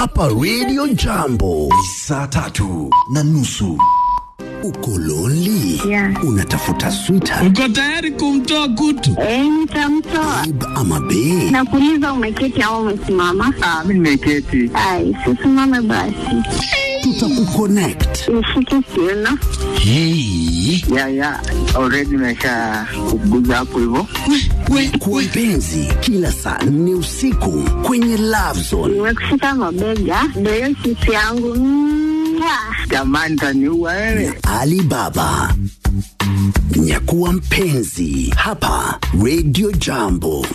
hapa Radio Jambo. Saa tatu na nusu. Uko lonely? Yeah. Unatafuta sweetheart Uko tayari kumtoa kutu? Eh, nitamtoa. babe ama bae? Nakuuliza umeketi au umesimama? Ah, mimi nimeketi. Ai, sisimame basi. Tutakuconnect. Nishike kiuno. Hey. Ya ya, already nimesha kuguza hapo hivyo. Kwa mpenzi, kila saa nne usiku kwenye Love Zone. Nimekushika mabega. Ndio hiyo sisi yangu. Mwah. Jamani, taniua wewe. Alibaba. Nyakuwa mpenzi hapa Radio Jambo.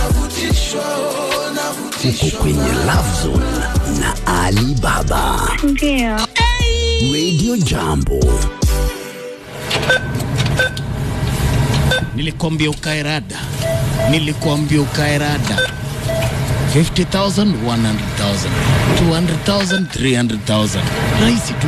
Uko kwenye Love Zone na Alibaba. Ndio. Radio Jambo. Nilikwambia ukae rada, nilikwambia ukae rada. 50,000, 100,000, 200,000, 300,000. Rahisi tu.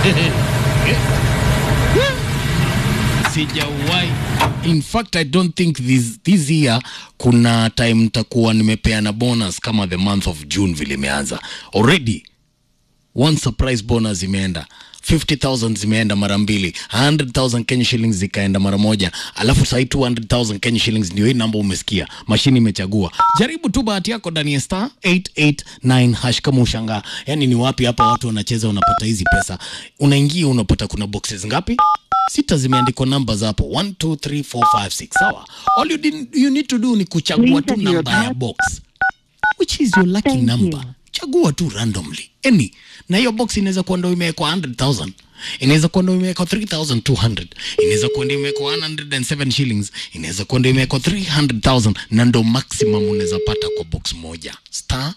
Sijawahi. In fact, I don't think this, this year kuna time nitakuwa nimepeana bonus kama the month of June vile imeanza. Already one surprise bonus imeenda 50000 zimeenda mara mbili 100000 Kenya shillings zikaenda mara moja alafu sahii 200000 Kenya shillings ndio hii namba umesikia mashini imechagua jaribu tu bahati yako ndani ya star 889 hash kama ushangaa yani ni wapi hapa watu wanacheza unapata hizi pesa unaingia unapata kuna boxes ngapi sita zimeandikwa numbers hapo 1 2 3 4 5 6 sawa all you, did, you need to do ni kuchagua tu namba ya box which is your lucky Thank number you. chagua tu randomly any na hiyo box inaweza kuwa ndo imewekwa 100000 inaweza kuwa ndo imewekwa 3200 inaweza kuwa ndo imewekwa 107 shillings inaweza kuwa ndo imewekwa 300000 na ndo maximum unaweza pata kwa box moja star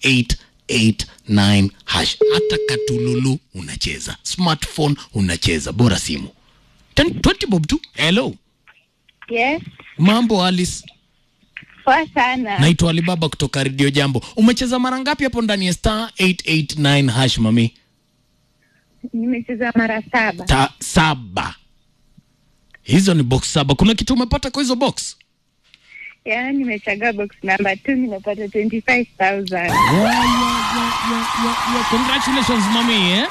889 hash hata katululu unacheza smartphone unacheza bora simu 10 20 bob tu hello Yes. mambo alice Poa sana. naitwa alibaba kutoka redio jambo umecheza mara ngapi hapo ndani ya star 889 hash mami Nimecheza mara saba. ta saba hizo ni box saba kuna kitu umepata kwa hizo box Yaani nimechagua box number 2 nimepata 25000. yeah, yeah, yeah, yeah, yeah, yeah. congratulations mami eh?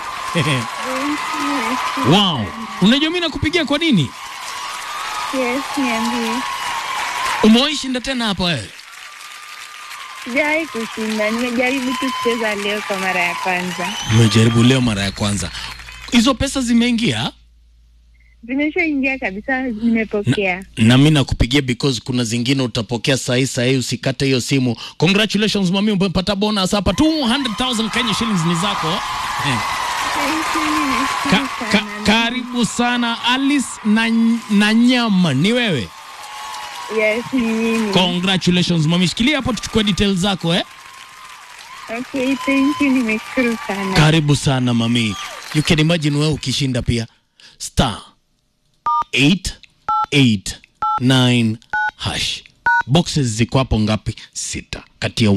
wow unajua mi nakupigia kwa nini Yes, niambie. umewahi shinda tena hapa wewe Sijawahi kushinda. Nimejaribu tu kucheza leo kwa mara ya kwanza. umejaribu leo mara ya kwanza hizo pesa zimeingia Zimeshaingia kabisa, nimepokea. na mi nakupigia because kuna zingine utapokea sahii sahii usikate hiyo simu congratulations mami umepata bonus hapa 200000 kenya shillings ni zako eh. Thank you, nimeshukuru ka, ka, sana. karibu sana alice na, na nyama ni wewe Yes, ni mimi. congratulations mami shikilia hapo tuchukue details zako eh? Okay, thank you, nimeshukuru sana. karibu sana mami you can imagine wewe ukishinda pia star 889 hash boxes ziko hapo ngapi sita kati ya